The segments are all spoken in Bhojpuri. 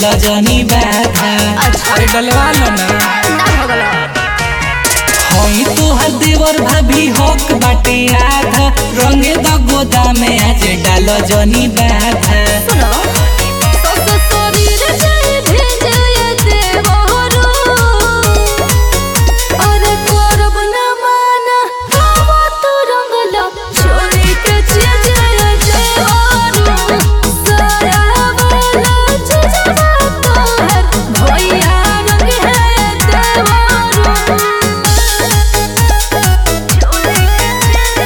जनी बाधा अच्छा। अरे डलवा लो ना ना हो गलो होई तोहर देवर भाभी हक बाटे आधा रंगे द गोदाम में आज डाल जनी बाधा सुनो सस शरीर जाए भेजे देवरो अरे करब न माना हवा तू रंगला छोड़ी के चीजे देवरो सारा वाला चीजवा तोहर भैया रंग है देवरो छोड़ी के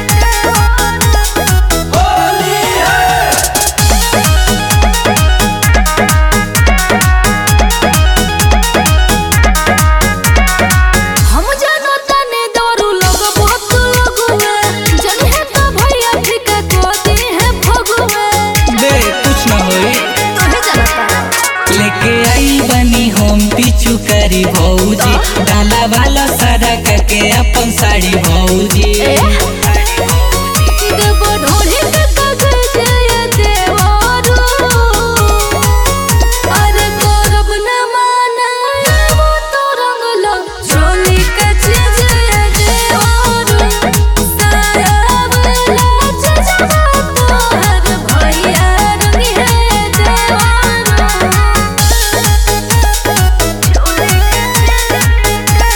हम जानो तने दारू लोग बहुत लोग में जन है तो भैया ठीक को दी है भगवे दे कुछ ना होई तोहे जानता लेके आई बनी हम पीछू करी भौजी डाला वाला सारा करके अपन साड़ी भौजी ए देव ढोली के कागज ये देवारो अरे करब न माना वो तो रंगला चोली के चीज ये देवारो सारा वाला चीजवा तोहर भैया रंग है देवारो चोली के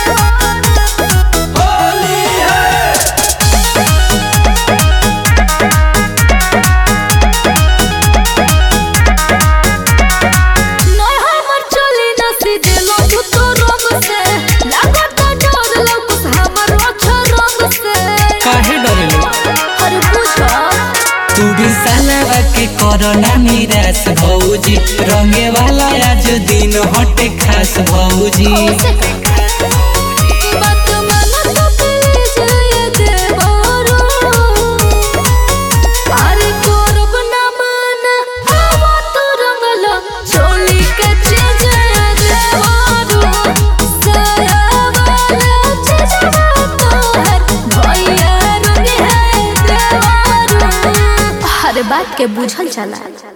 नय हमर चली न सीधे लोग तो रंग से लागत डर लग हमर अच्छा रंग से काहे डरेलो अरे पूछो तू भी सालवा के कोरोना निराश भौजी रंगे वाला आज दिन हटे खास भौजी बात मन तो प्लीज ये देवरो अरे करब न माना हवा तू रंगला चोली के चीज ये देवरो सारा वाला चीजवा तोहर भैया रंग है देवरो हर बात के बुझल चला